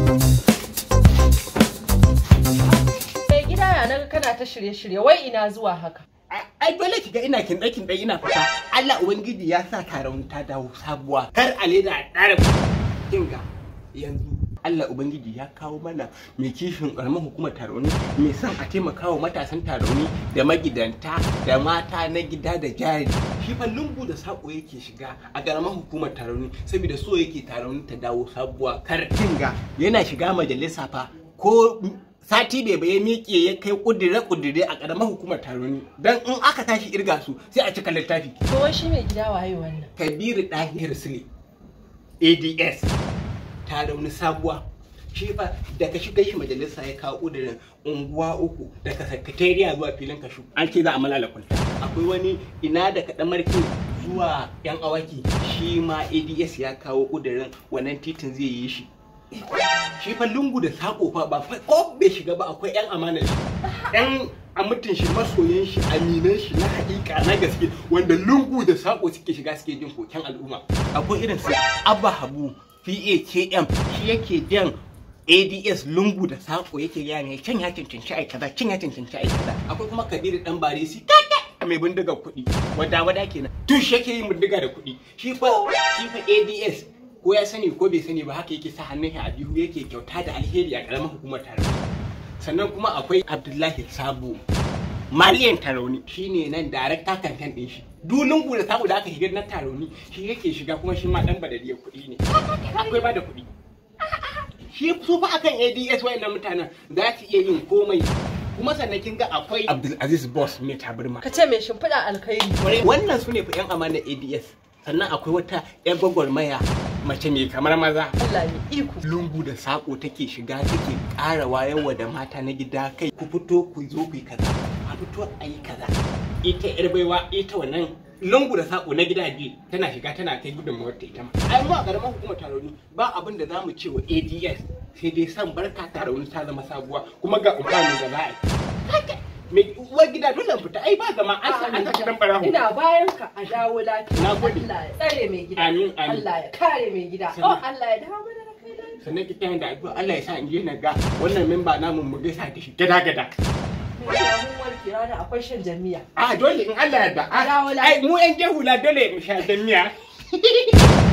Mai gida ya naga kana ta shirye-shirye wai ina zuwa haka. ai dole ki ga ina kin ɗakin ɗai ina fita Allah ubangiji ya sa taron ta dawo sabuwa kar a leda a ƙara kinga yanzu Allah ubangiji ya kawo mana mai kishin ƙaramin hukumar taroni mai son a taimaka wa matasan taroni da magidanta da mata na gida da jari shi fa lungu da sako yake shiga a ƙaramin hukumar taroni saboda so yake taroni ta dawo sabuwa kar kinga yana shiga majalisa fa ko sati bai bai miƙe ya kai kudire-kudire a ƙaramar hukumar taroni don in aka tashi irga su sai a cika littafi To wai shi mai gida waye wannan? kabiru ɗahir sule ads ta rauni sabuwa shi fa da ka shiga shi majalisa ya kawo ƙudurin unguwa uku daga sakatariya zuwa filin kashu an ce za a malala kwalta akwai wani ina da kaɗan marki zuwa yan awaki shi ma ads ya kawo ƙudurin wannan titin zai yi shi shi fa lungu da sako fa ba fa ko bai shiga ba akwai yan amana shi yan amutin shi masoyan shi aminan shi na hakika na gaske wanda lungu da sako suke shiga suke jin koken al'umma akwai irin su abba habu PAKM shi yake jan ADS lungu da sako yake gaya ne can ya cancanci ai kaza can ya cancanci ai kaza akwai kuma Kabiru dan Barisi kaka mai bindiga kuɗi wada wada kenan tun shi yake yin bindiga da kuɗi shi fa shi fa ADS ko ya sani ko bai sani ba haka yake sa hannun shi a biyu yake kyauta da alheri a karamar hukumar tare sannan kuma akwai Abdullahi Sabo maliyan tarauni shine nan darakta kankan din shi dulun da samu da aka shiga na tarauni shi yake shiga kuma shi ma dan badaliyar kuɗi ne akwai ba da kuɗi shi su fa akan ADS wayannan mutanen za su iya yin komai kuma sannan kin ga akwai Abdulaziz Boss mai tabarma Ka ce mai shimfiɗa alkhairi. wannan su ne fa yan amana ADS sannan akwai wata yan gwagwarmaya mace mai kamar maza Allah mai iko. lungu da sako take shiga take ƙara wayarwa da mata na gida kai ku fito ku zo ku yi kaza a fito a yi kaza ita yar baiwa ita wannan lungu da sako na gida biyu tana shiga tana kai gudunmawar ta ita ma ai mu a karamar hukumar taroni ba abin da zamu ce wa ADS sai dai san barka taroni ta zama sabuwa kuma ga umfani da za a yi mai uwar gida dole fita ai ba zama an sa an saka dan barahu Ina bayan ka a dawo lafiya. Na gode. Allah ya tsare mai gida. Amin, amin. Allah ya kare mai gida. Sannan- Oh Allah ya dawo mana da kai lafiya. sannan ki tayin da addu'a Allah ya sa in je na ga wannan memba namu mu gaisa da shi gada gada Mai gida mun warke rana akwai shan jami'a. a dole in Allah ya yarda Dawo a lafiya. ai mu yan jehula dole mu sha dan miya